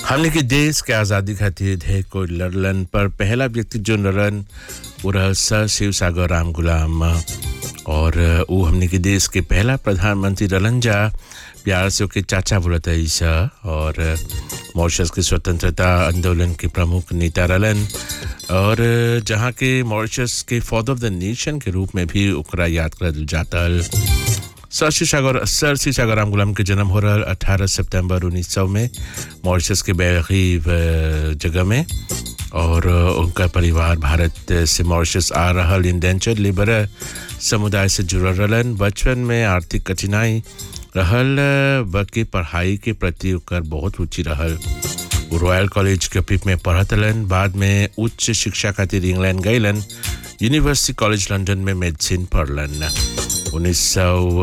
हमने के देश के आज़ादी खातिर ढेर कोई लड़लन पर पहला व्यक्ति जो लड़न वो रहल सर शिव सागर राम गुलाम और वो हमने के देश के पहला प्रधानमंत्री रहलन जा प्यार से ओके चाचा बोलत ईसा और मॉरिशस के स्वतंत्रता आंदोलन के प्रमुख नेता रहलन और जहाँ के मॉरिशस के फादर ऑफ द नेशन के रूप में भी ओकरा याद करल जातल सर श्री सागर सर श्री सागर राम गुलाम के जन्म हो रहा अठारह सितंबर उन्नीस सौ में मॉरिशस के बेगीब जगह में और उनका परिवार भारत से मॉरिशस आ रहा इंडेंचर लेबर समुदाय से जुड़ल रहलन बचपन में आर्थिक कठिनाई रहल बल्कि पढ़ाई के प्रति ओकर बहुत रुचि रहल वो रॉयल कॉलेज के पिप में पढ़त रहलन बाद में उच्च शिक्षा खातिर इंग्लैंड गईलन यूनिवर्सिटी कॉलेज लंदन में मेडिसिन पढ़लन उन्नीस सौ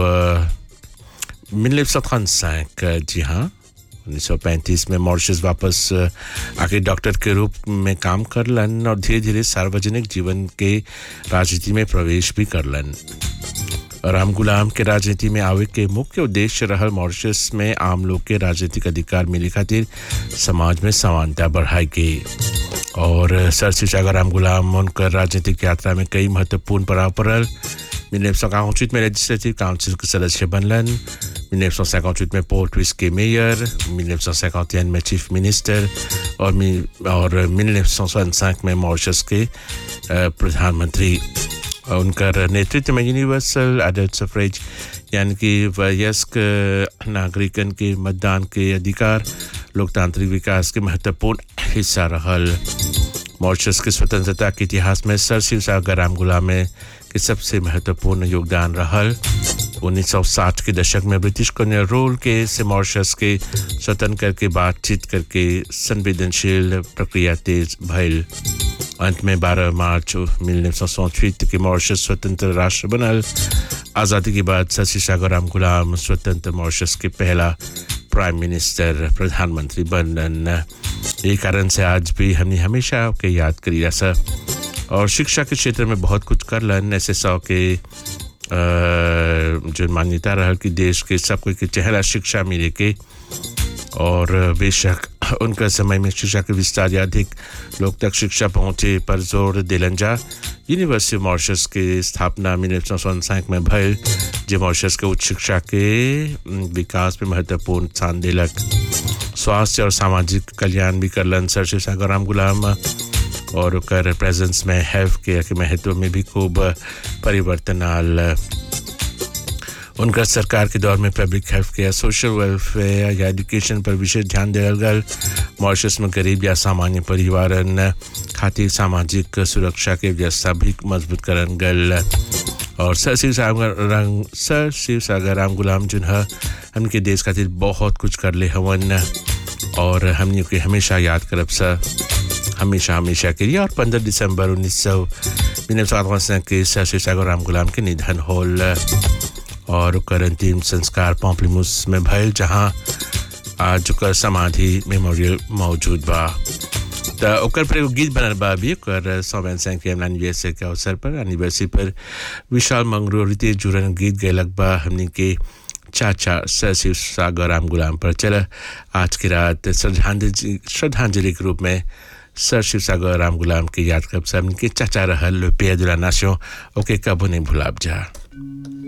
मिलेव सौ जी हाँ 1935 में मॉरिशस वापस आके डॉक्टर के रूप में काम करलन और धीरे धीरे सार्वजनिक जीवन के राजनीति में प्रवेश भी करलन राम गुलाम के राजनीति में आवे के मुख्य उद्देश्य रहल मॉरिशस में आम लोग के राजनीतिक अधिकार मिले खातिर समाज में समानता बढ़ाई गई और सर शिवसागर राम गुलाम उनकर राजनीतिक यात्रा में कई महत्वपूर्ण पड़ाव पड़ल उन्नीस सौ इक्यावन में लेजिस्लेटिव काउंसिल के सदस्य बनलन उन्नीस सौ सैकौचुत में पोर्ट विस के मेयर उन्नीस सौ सैकौतियन में चीफ मिनिस्टर और और उन्नीस सौ सनसाठ में मॉरिशस के प्रधानमंत्री उनकर नेतृत्व में यूनिवर्सल एडल्ट सफरेज यानी कि वयस्क नागरिकन के मतदान के अधिकार लोकतांत्रिक विकास के महत्वपूर्ण हिस्सा रहल मॉरिशस के स्वतंत्रता के इतिहास में सर शिव सागर राम गुलाम के सबसे महत्वपूर्ण योगदान रहल 1960 के दशक में ब्रिटिश कॉलोनियल रूल के से मॉरिशस के स्वतंत्र करके बातचीत करके संवेदनशील प्रक्रिया तेज भइल अंत में 12 मार्च उन्नीस सौ के मॉरिशस स्वतंत्र राष्ट्र बनल आज़ादी के बाद शशि सागर राम गुलाम स्वतंत्र मॉरिशस के पहला प्राइम मिनिस्टर प्रधानमंत्री बनन यही कारण से आज भी हमने हमेशा के याद करी ऐसा और शिक्षा के क्षेत्र में बहुत कुछ कर लन ऐसे सौ के जो मान्यता रहा कि देश के सब कोई के चेहरा शिक्षा मिले के और बेशक उनका समय में शिक्षा के विस्तार या अधिक लोग तक शिक्षा पहुँचे पर जोर दिलन जा यूनिवर्सिटी मॉरिशस के स्थापना उन्नीस सौ सनसाठ में भयल जो मॉरिशस के उच्च शिक्षा के विकास में महत्वपूर्ण स्थान दिलक स्वास्थ्य और सामाजिक कल्याण भी करलन सर शिव सागर राम गुलाम और कर प्रेजेंस में हेल्थ केयर के महत्व में भी खूब परिवर्तन आल उनका सरकार के दौर में public health care social welfare या एजुकेशन पर विशेष ध्यान दिया गल मॉरिशस में गरीब या सामान्य परिवारन खातिर सामाजिक सुरक्षा के व्यवस्था भी मजबूत करन गल और सर शिव सागर सर शिव सागर राम गुलाम जुन हमके देश खातिर बहुत कुछ कर ले हवन और हमने के हमेशा याद करब सर हमेशा हमेशा के लिए और 15 दिसंबर उन्नीस सौ निन्यानवे के सर शिव सागर राम गुलाम के निधन होल और ओकर अंतिम संस्कार पॉम्पलीमुस में भयल जहाँ आज ओकर समाधि मेमोरियल मौजूद बा तो ओकर पर एगो गीत बनल बा अभी ओकर सौवन सिंह के एनिवर्सरी के अवसर पर एनिवर्सरी पर विशाल मंगरूरी जुड़न गीत गैलक बा हमने के चाचा सर शिव सागर राम गुलाम पर चल आज की रात श्रद्धांजलि श्रद्धांजलि के रूप में सर शिव सागर राम गुलाम के याद कर सब के चाचा रहल पे दुला नाशो ओके कबो नहीं भुलाब जा